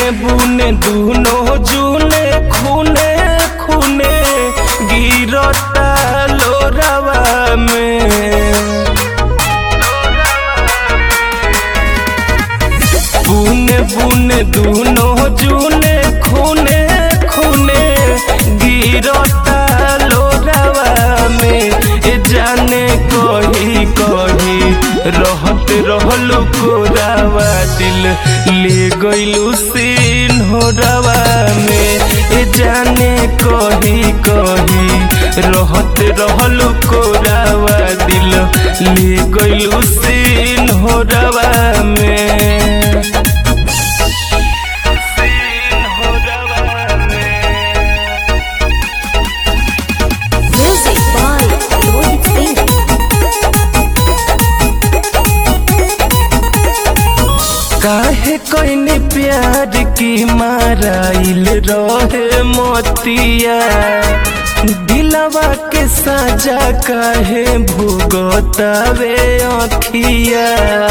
बुने बुने दुनो जुने खूने खूने गिरता लोरावा में बुने बुने दुनो जुने खूने खूने गिरता लोरावा में ए जाने कही कही रहत रहलू कोरावा दिल ले गइलू सीन हो रवा में ए जाने कही कही रहत रहलू कोरावा दिल ले गइलू सीन हो रवा में सीन हो रवा में Music by Rohit Singh. काहे कोइने प्यार की माराइल रहे मोतिया दिलवा के साजा काहे भुगतावे अखिया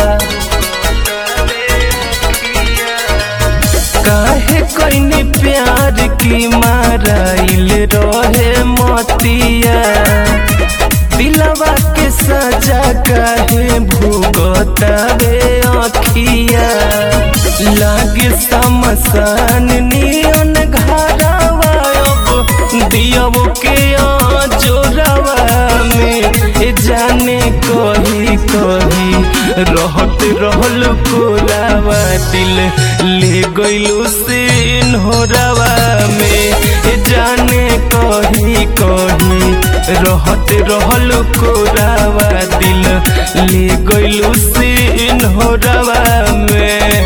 काहे कोइने प्यार की माराइल रहे मोतिया दिलवा के सजा काहे भुगतावे अखिया लागे समसान नियन घरवा अब दियव के जोरवा में ए जाने कही कही रहत रहल कोरावा दिल ले गइलू सीन हो रवा में ए जाने कही कही रहत रहल कोरावा दिल ले गइलू सीन हो रवा में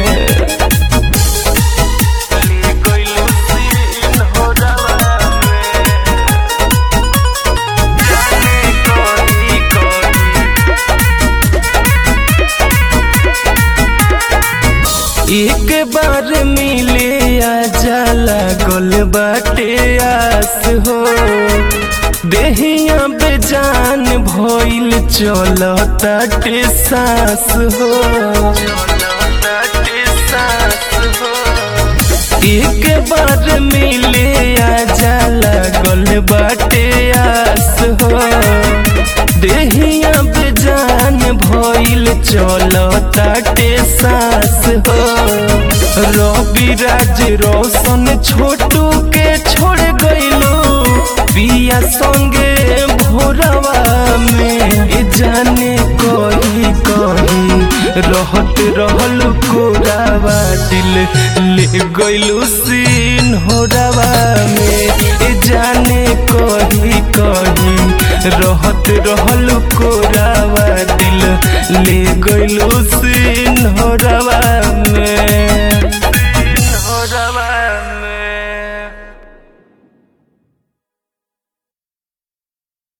ले गइलू सीन हो रवा में जाने कही कही एक बार मिले आ जाला गोल बाटे आस हो देहिया बेजान भइल चल ताटे सास हो एक बार मिले आ जाला गोल बाटे आस हो देहिया बेजान भइल चल ताटे सास हो रवि राज रोशन छोटू के छोड़ गइलो पिया संगे भोरवा में ए जाने कही कही रहत रहल कोरावा दिल ले गइलू सीन हो रवा में ए जाने कही कही रहत रहल कोरावा दिल ले गइलू सीन हो रवा